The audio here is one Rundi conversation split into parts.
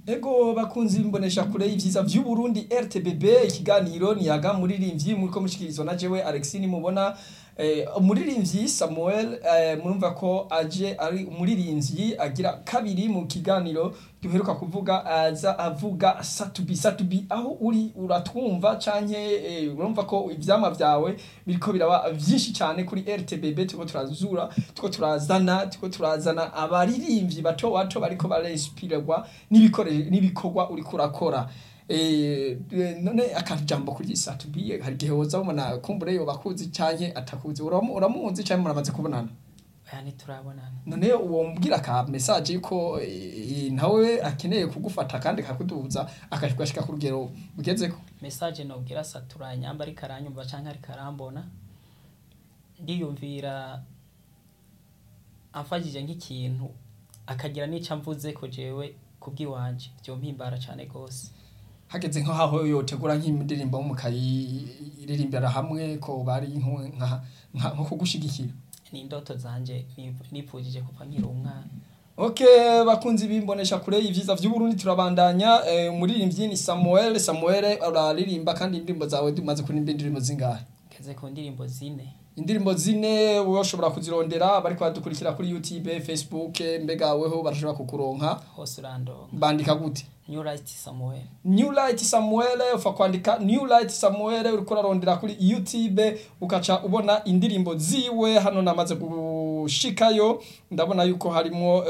Ego bakunzi bimbonesha kure y'ivyiza vy'u Burundi RTBB ikiganiro niyaga muririmbyi muriko mushikirizwa na jewe Alexis nimubona eh, umuririmbyi Samuel eh, murumva ko aje ari umuririmbyi agira kabiri mu kiganiro duheruka kuvuga aza avuga satubi satubi aho uri uratwumva canke eh, urumva ko ivyama vyawe biriko biraba vyinshi cyane kuri RTBB tuko turazura tuko turazana tuko turazana abaririmbyi bato bato bariko barespirwa n'ibikoresho n'ibikorwa uriko urakora eh none akajambo kuri satubi hari gihe woza ubona kumbure yo bakuzi canke atakuzi uramu- uramuzi canke muramaze kubonana aya ntiturabonana none uwo mbwira ka message yuko eh, nawe akeneye kugufata kandi akakuduza akashika ku rugero ugezeko message nobwira satura nyamba ariko aranyumva canke ariko arambona ndiyumvira amfashije nk'ikintu akagira n'ico amvuze ko jewe kubw'iwanje vyompimbara cane gose hageze nko haho yotegura nk'indirimbo mukayiririmbira hamwe ko bari nko nka nka- nko kugushigikira ni indoto zanje nip- nipfujije kuva nkiri umwana Okay, bakunzi bimbonesha kure y'ivyiza vy'u Burundi turabandanya eh, umuririmbyi ni Samuel Samuel uraririmba kandi indirimbo zawe dumaze kurimba indirimbo zingahe ngeze ku ndirimbo zine indirimbo zine wowe ushobora kuzirondera bariko badukurikira kuri YouTube Facebook mbega weho barashobora kukuronka hose urandonga bandika gute new right samuel New Light Samuel ufa kwandika New Light Samuel uriko urarondera kuri YouTube ukaca ubona indirimbo ziwe hano namaze gushikayo ndabona yuko harimo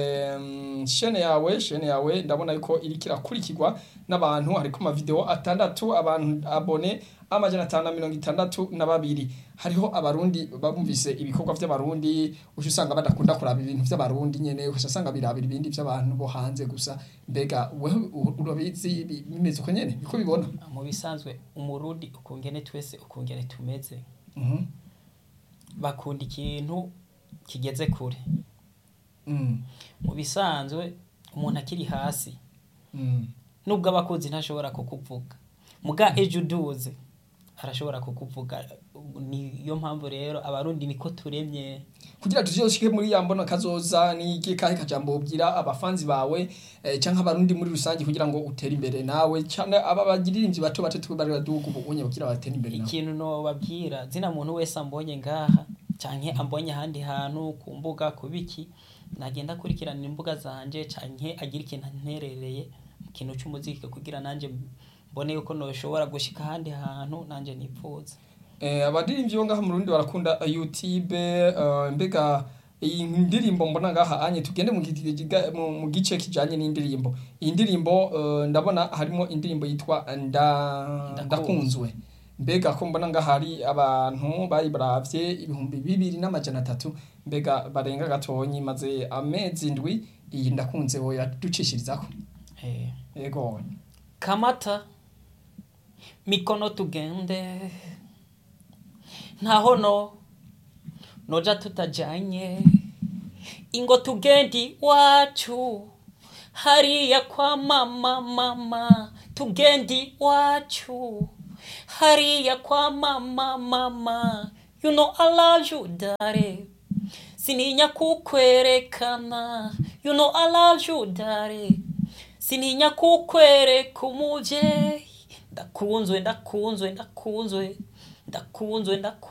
eh, shene yawe shene yawe ndabona yuko iriko irakurikirwa n'abantu hariko ama video atandatu abantu abone amajana atanu na mirongo itandatu na babiri hariho abarundi bumvise ibikorwa vy'abarundi uca usanga badakunda kuraba ibintu vy'abarundi nyene uca usanga birabira ibindi vy'abantu bo hanze gusa mbega wewe u- urabizi bi- bimeze uko nyene niko bibona mu bisanzwe umurundi ukungene twese ukungene tumeze Mhm. bakunda ikintu kigeze kure Mm. mu bisanzwe umuntu akiri hasi Mm. nubwo abakunzi ntashobora kukuvuga muga ejo uduze arashobora kukuvuga niyo mpamvu rero abarundi niko turemye kugira tuzoshike muri ya mbona kazoza ni kahe kajambo ubwira abafanzi bawe eh, canke abarundi muri rusange kugira ngo utere imbere nawe canke aba bagiririmvyi bato bato twe bari baduga ubu unye kugira batere imbere nawe ikintu nobabwira zina muntu wese ambonye ngaha canke ambonye ahandi hantu ku mbuga ku biki nagenda akurikirana imbuga zanje canke agira ikintu anterereye mu kintu c'umuziki kugira nanje mbone yuko noshobora gushika ahandi hantu nanje nipfuza Eh, abadirimvyi bo ngaha mu Burundi barakunda eh, YouTube eh, mbega iyi ndirimbo mbona ngaha anye tugende mu gi- giga- mu- mu gice kijanye n'indirimbo iyi ndirimbo eh, ndabona harimo indirimbo yitwa nda ndakunzwe mbega ko mbona ngaha hari abantu bayibaravye ibihumbi bibiri n'amajana atatu mbega barenga gatonyi maze amezi ndwi iyi ndakunze woya ducishirizako eh. yego kamata mikono tugende ntaho no noja tutajanye ingo tugendi wacu hariya kwa mama mama tugendi wacu hariya kwa mama mama you know I love you dare sininya kukwerekana you know I love you dare sininya kukwereka umuvyeyi ndakunzwe ndakunzwe ndakunzwe ndakunzwe ndakunzwe